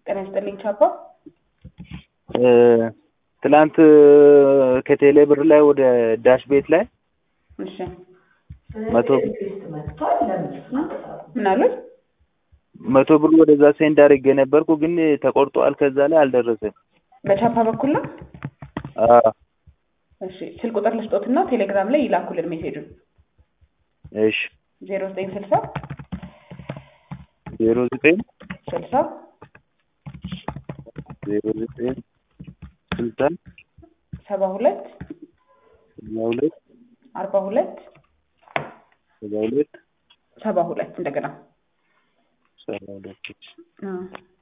ጤና ይስጥልኝ ቻፓ። ትላንት ከቴሌ ብር ላይ ወደ ዳሽ ቤት ላይ እሺ መቶ ምን አሉት? መቶ ብር ወደዛ ሴንድ አድርጌ ነበርኩ፣ ግን ተቆርጧል። ከዛ ላይ አልደረሰም። በቻፓ በኩል ነው። አዎ፣ እሺ ስልክ ቁጥር ልስጦትና ቴሌግራም ላይ ይላኩልን ሜሴጁን እሺ ዜሮ ዘጠኝ ስልሳ ዜሮ ዘጠኝ ስልሳ ዜሮ ዘጠኝ ስልሳ ሰባ ሁለት ሰባ ሁለት አርባ ሁለት ሰባ ሁለት ሰባ ሁለት እንደገና ሰባ ሁለት አዎ።